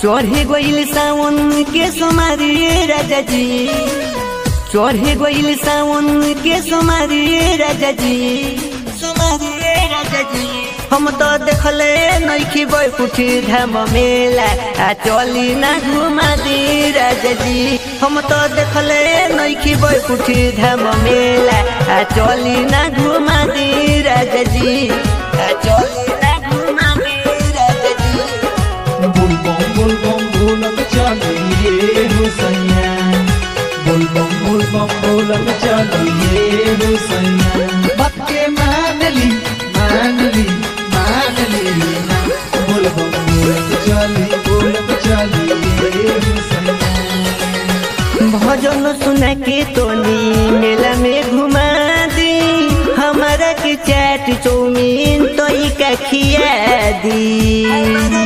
चढ़े गइल सावन के सोमारी राजा जी चढ़े गइल सावन के सोमारी राजा जी सोमारी राजा जी हम तो देखले नइखी बैकुठी धाम मेला आ चली ना घुमा दी राजा जी हम तो देखले नइखी बैकुठी धाम मेला आ चली ना घुमा दी राजा जी आ चली ना घुमा दी राजा जी बुलबम बुलबम बोलम चलिए हो सैया बुलबम बुलबम बोलम चलिए हो सैया बात के मान ली मान ली मान ली ना बुलबम बोलम चली बोलम चलिए हो सैया भजन सुना के तोनी मेला में घुमा दी हमारा के चाट चौमीन तो का खिया दी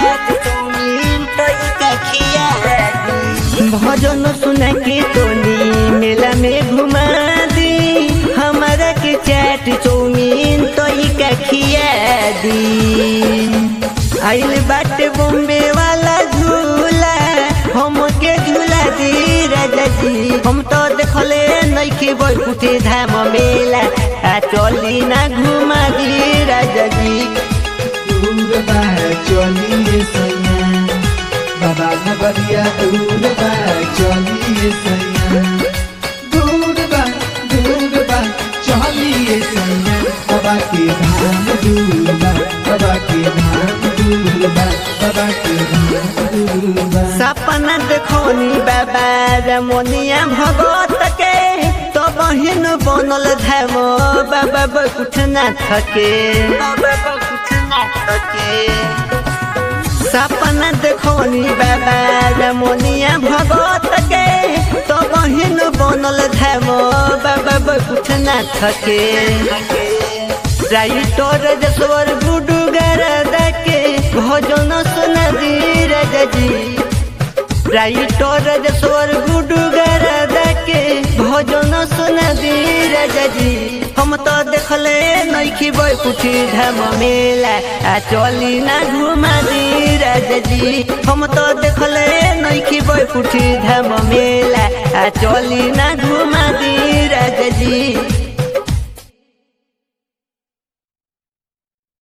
भजन सुना के तोनी मेला में घुमा दी हमारा के चाट चौमीन तो का खिया दी आइल बाटे बॉम्बे वाला झूला हमके झूला दी राजा जी हम तो देखले नइखे बैकुठी धाम मेला आ चली ना घुमा दी राजा जी दूर बा चलिए सैया बाबा नगरिया दूर बा चलिए सैया दूर बा दूर बा चलिए सैया बाबा के धाम दूर बा बाबा के धाम दूर बा बाबा के धाम दूर बा सपना देखोनी बाबा रमोनिया भगत के तो बहिन बनल धाम बाबा कुछ ना थके बाबा कुछ ना थके सपना देखोनी बाबा रमोनिया भगत के तो बहिन बनल धाम बाबा कुछ ना थके राइटर जसवर गुडू गरदा के भजन सुना दी राजा जी राइटर जसवर गुडू गरदा के भजन सुना दी राजा जी हम तो देखले नइखी बैकुठी धाम मेला आ चली ना घुमा दी राजा जी हम तो देखले नइखी बैकुठी धाम मेला आ चली ना घुमा दी राजा जी